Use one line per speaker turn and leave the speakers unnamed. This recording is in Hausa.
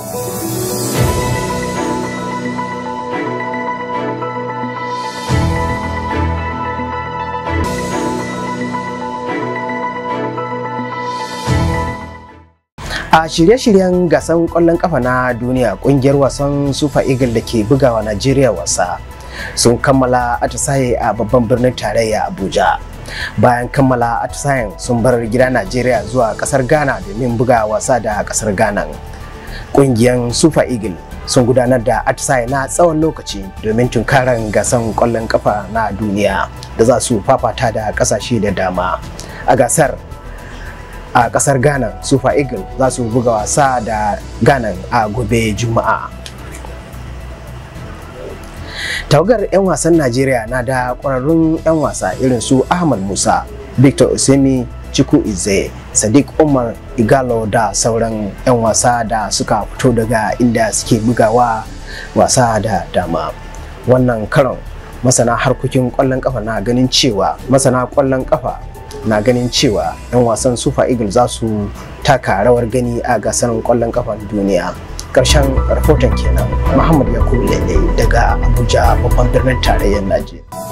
a shirye-shiryen gasan kwallon kafa na duniya kungiyar wasan super eagle da ke bugawa najeriya wasa sun kammala atisaye a babban birnin tarayya abuja bayan kammala atisayen sun bar gida najeriya zuwa kasar ghana domin buga wasa da kasar ghana kungiyar super eagle sun gudanar da atisaye na tsawon lokaci domin tunkaran gasan kwallon kafa na duniya da za su fafata da kasashe da dama a gasar a kasar ghana super eagle za su buga wasa da ghana a gobe juma'a tawagar 'yan wasan najeriya na da kwararrun 'yan wasa irin su ahmad musa victor osemi chiku ize sadiq umar igalo da sauran 'yan wasa da suka fito daga inda suke bugawa wasa da dama wannan karon masana harkokin kwallon kafa na ganin cewa masana kwallon kafa na ganin cewa 'yan wasan super eagles za su taka rawar gani a gasar kwallon kafan duniya karshen rahoton kenan muhammad yakubu lalle daga abuja babban birnin tarayyar najeriya